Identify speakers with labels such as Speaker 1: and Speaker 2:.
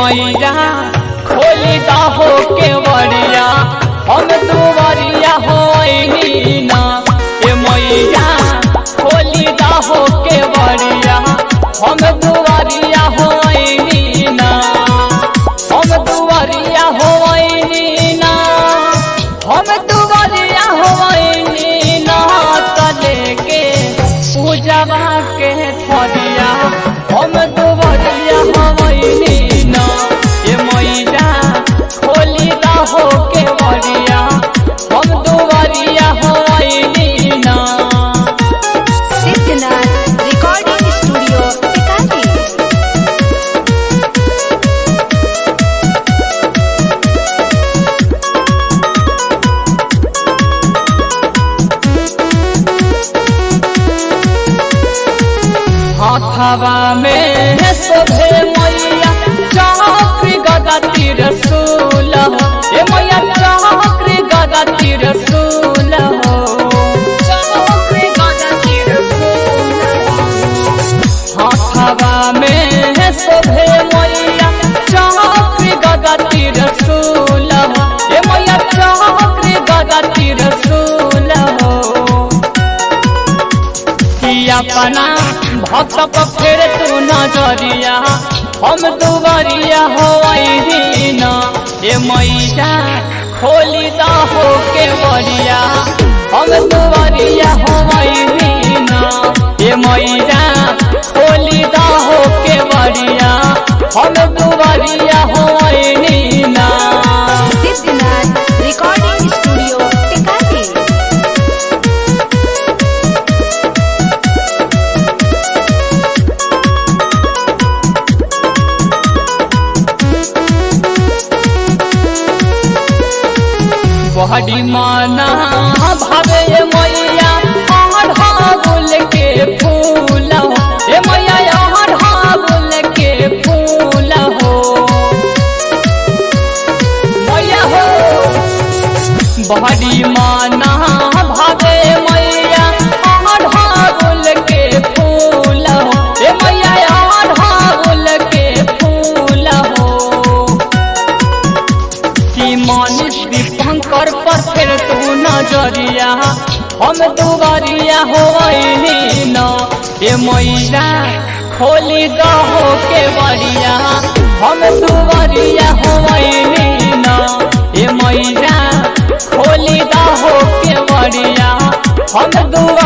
Speaker 1: मैया खोली हो के बड़िया हम दुवरिया होइनी ना ए मैया खोली हो के बड़िया हम दुवरिया होइनी ना हम दुवरिया होइनी ना हम दुवरिया होइनी ना तले के पूजवा के थरिया हम दुवरिया होइनी ना ए मैया खोली हो के बड़िया हम दुवरिया होइनी ना
Speaker 2: सिद्धनाथ रिकॉर्डिंग स्टूडियो टिकाली
Speaker 1: हाथवा में शोभे मैया चक्र गदा तीर सूल हो ए मैया चक्र गदा तीर सूल हो चक्र गदा तीर सूल हो। हाथवा में शोभे मैया चक्र गदा तीर सूल हो ए मैया चक्र गदा तीर सूल हो कि अपना भक्त पर फेर तू नजरिया हम दुबरिया हो न ए मैया खोली द हो के बरिया हम दुबरिया हो न ए मैया खोली द हो के बरिया हम दुबरिया हो ना
Speaker 2: सिद्धनाथ रिकॉर्डिंग स्टूडियो टिकाली
Speaker 1: बहरी माना भावे ये मैया अढ़ागुल के फूल हो ए मैया अढ़ागुल के फूल हो मैया हो बहरी माना भावे मैया अढ़ागुल के फूल हो ए मैया अढ़ागुल के फूल हो कि मानिस दीपंकर पर फिर तू नजरिया हम दुबरिया होइनी न ए मैया खोली दहो के बरिया हम दुबरिया होइनी न ए मैया खोली दहो के बरिया हम दुबरिया